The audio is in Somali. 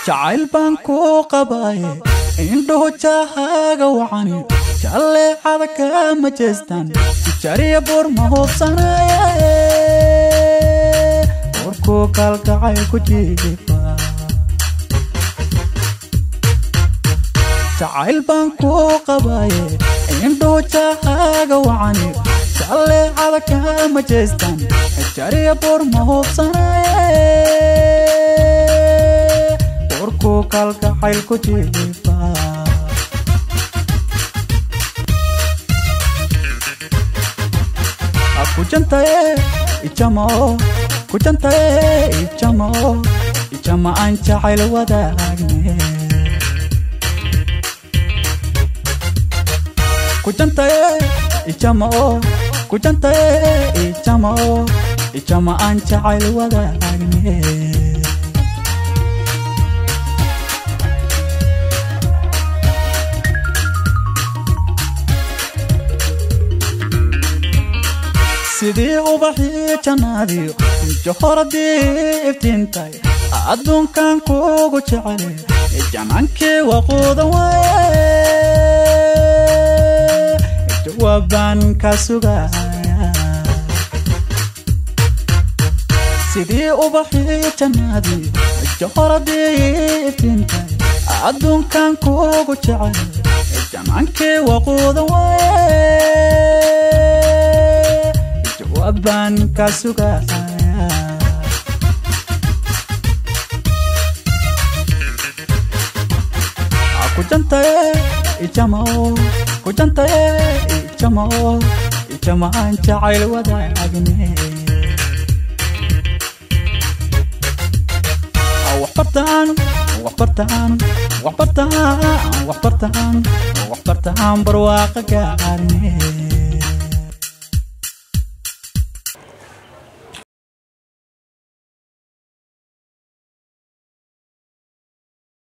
jacayl baan ku qabaye indhuhu jahaaga wacani jalleecada kama jeestaan jariya buur ma hubsanaye warkuu kalgacay ku jiifa jacayl baan ku qabaye indhuhu jahaaga wacani jalleecada kama jeestaan jariya buur ma hubsanaye warkuu kalgacayl ku jiifa kujantaye ijamo kujantaye ijamo ijamo aan jacayl wadaagne kujantaye ijamo kujantaye ijamo ijamo aan jacayl wadaagne sidii ubaxii jannaadiyo johoradii iftiintay adduunkan kugu jecele janaankii waquuda waaye jawaabaan ka sugaya sidii ubaxii jannaadiyo johoradii iftiintay adduunkan kugu jecele janaankii waquuda waaye jawaabaan ka sugaya kujantaye ijamo kujantaye ijamo ijamo aan jacayl wadaagne waxbartaan waxbartaan waxbartaan waxbartaan waxbartaan barwaaqa gaarne